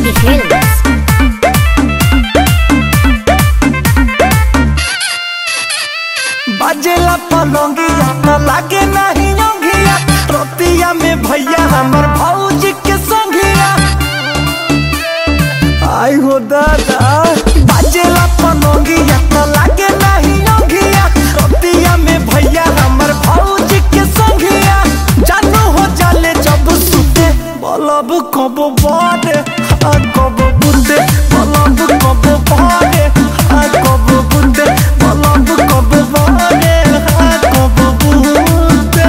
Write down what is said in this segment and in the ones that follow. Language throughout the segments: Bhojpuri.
Candy Films. बाजेला पलंगिया न लागे नहीं योगिया रोतिया में भैया हमर भौजी के संगिया आई हो दादा बाजेला पलंगिया न लागे नहीं योगिया रोतिया में भैया हमर भौजी के संगिया जानू हो जाले जब सुते बलब कब बारे आ कब बुते बलब कब बारे आ कब बुते बलब कब बारे आ कब बुते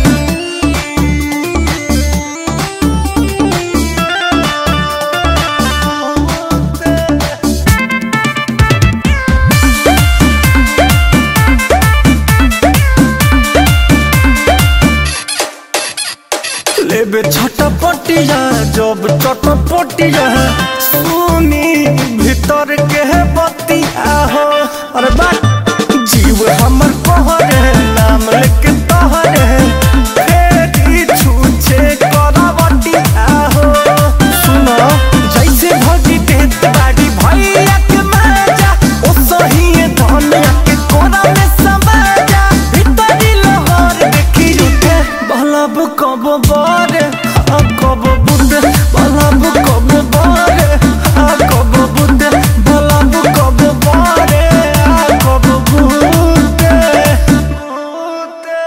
लेबे छटपटिया जब चटपटिया सुनी भीतर के बतिया हो अरे बात जीव हमर कहरे नाम लेके तहरे फेरी छूछे करवटिया हो सुनो जैसे भगी देत बाड़ी भैया के माजा ओ सही धनिया के कोना में समाजा भीतरी लहर देखी उठे बलब कब बारे आ कब बुंदे बलब कब बारे आ कब बुंदे बलब कब बारे आ कब बुंदे बुंदे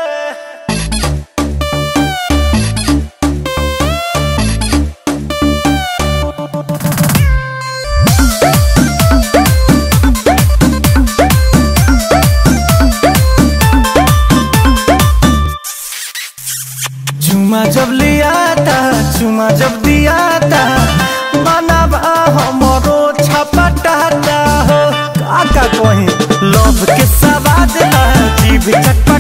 चुमा जब लिया था चुमा जब दिया था मनवा हमरो छपटाता हो काका कहीं लव के सवाद ला जीभ चटपट